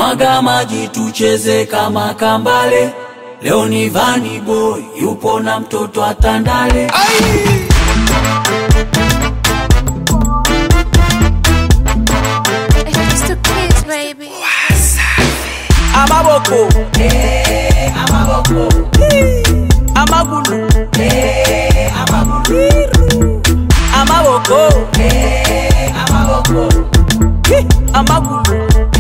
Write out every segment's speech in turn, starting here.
mwaga maji tucheze kama kambale. Leo ni Vani Boy yupo na mtoto atandale. It's the kids, baby. amaboko amagulu amaboko amagulu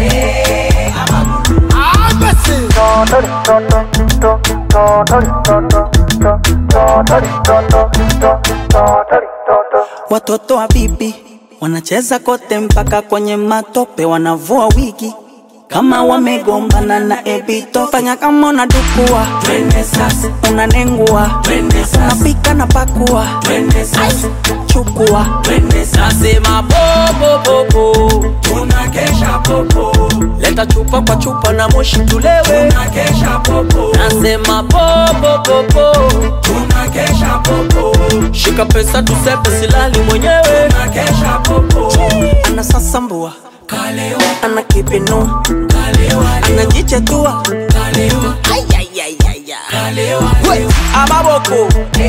Watoto wa bibi wanacheza kote mpaka kwenye matope, wanavua wigi kama wamegombana na ebito. Fanya kama unadukua, Twende sasa, unanengua, twende sasa, napika na pakua, twende sasa, chukua twende sasa. nasema popopopo Tunakesha popo, leta chupa kwa chupa na moshi tulewe tunakesha popo, nasema popopopo tunakesha popo, shika pesa tusepe silali mwenyewe tunakesha popo. anasasambua, Kalewa, ana kipinua, kalewa, anajichetua kalewa, kalewa, amaboko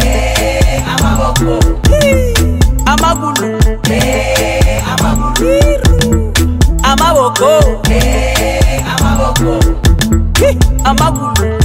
amagulu amaboko Hi, amagulu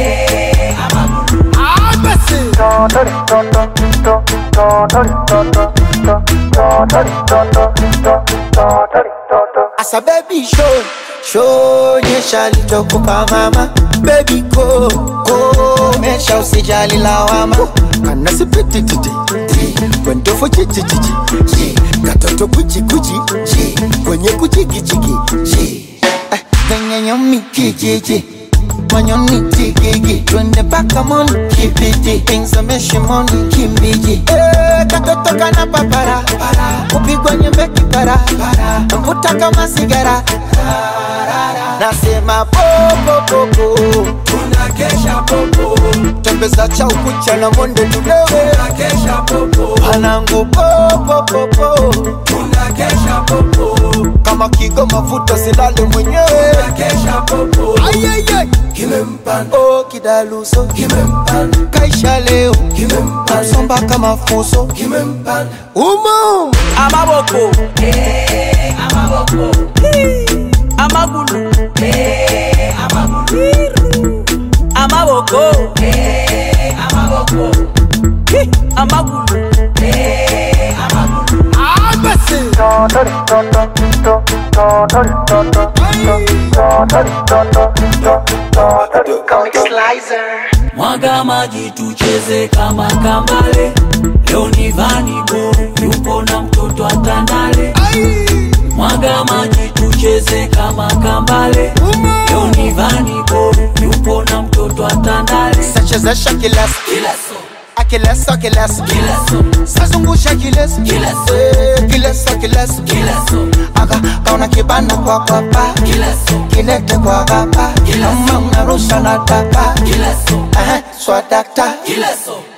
Asa baby show show nyesha lichokupa mama baby go go mesha usijali lawama kana sipiti titi kwendo fo chichi chichi katoto kuchi kuchi kwenye kuchiki chiki venye nyomi kijiji manyoni tigigi twende paka moni kibiti pinsame shimoni kimbiji Eh, katoto kana papara kupigwa nyembe kipara mvuta kama sigara nasema popopopo tunakesha popo, tembeza cha ukucha na monde tulewe tunakesha popo, panangu popopopo tunakesha popo, kama kigo mafuta silale mwenyewe tunakesha popo. Ayayay. Kimempanda, Oh, kidaluso kimempanda, kaisha leo kimempanda, somba kama fuso kimempanda. umo amaboko amagulu amaboko Hi, amagulu Mwaga maji tucheze kama kambale. Leo ni Vani Boy yupo na mtoto atandale. Mwaga maji tucheze kama kambale. Leo ni Vani Boy yupo na mtoto atandale. sachezesha kileso Kileso, akileso kileso kileso, sazungusha kileso Kileso. Eh, kileso kileso kileso, aka kaona kibana kwa kwapa kileso, kilete kwa gapa Kileso. kama unarusha na tapa kileso, Eh, swadakta kileso.